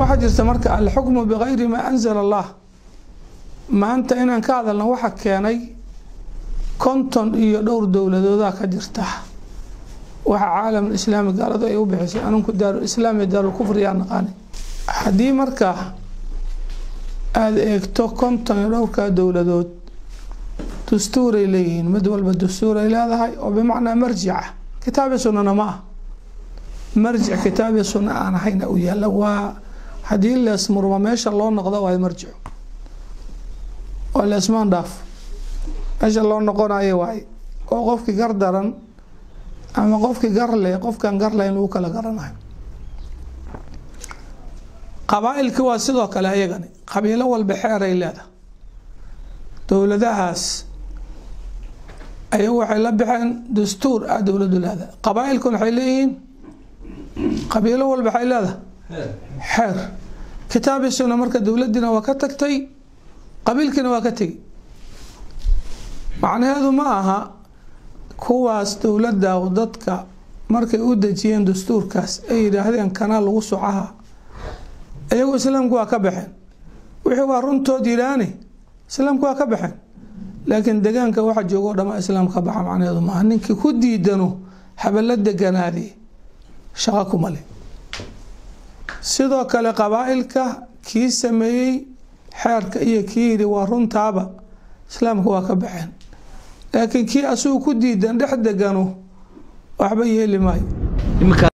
waxaa jirta marka alxukmu bikayri maa anzala allah maanta inaan ka hadalna waxa keenay konton iyo dhowr dowladoodaa ka jirta waxa caalamul islaami gaaladu ay u bixisay anunku daarul islaam iyo daarul kufri yaa naqaani haddii marka aada eegto konton iyo dhowrkaa dowladood dastuuray leeyihiin mid walba dastuuray leedahay oo bimacnaa marjica kitaabi sunnana ma ah marjic kitaabi sunna aan ahayna u yaalla waa haddii leesmurma meesha loo noqdo waa marjico waa leesmaan dhaaf meesha loo noqonayo waay oo qofkii gar daran ama qofkii gar leh qofkaan gar lahayn lagu kala garanayo qabaa-ilkii waa sidoo kale ayagani qabiilo walba xeeray leedahay dowladahaas ayagu waxay la baxeen dastuur ah dowladu leedahay qabaa-ilkuna waxay leeyihiin qabiilo walba waxay leedahay xeer kitaabi sunna marka dowladiina waa ka tagtay qabiilkiina waa ka tegi macnaheedu ma aha kuwaas dowladda dadka markay u dejiyeen dastuurkaas ay yidhaahdeen kanaa lagu socaha iyagu islaamku waa ka baxeen wixii waa runtood yidhaani islaamku waa ka baxeen laakiin degaanka waxa joogoo dhama islaam ka baxa macnaheedu maaha ninkii ku diidano habala deganaadi shaqo kuma leh sidoo kale qabaa-ilka kii sameeyey xeerka iyo kii yidhi waa runtaaba islaamka waa ka baxeen laakiin kii asugu ku diidan dhex degano waxba yeeli maayo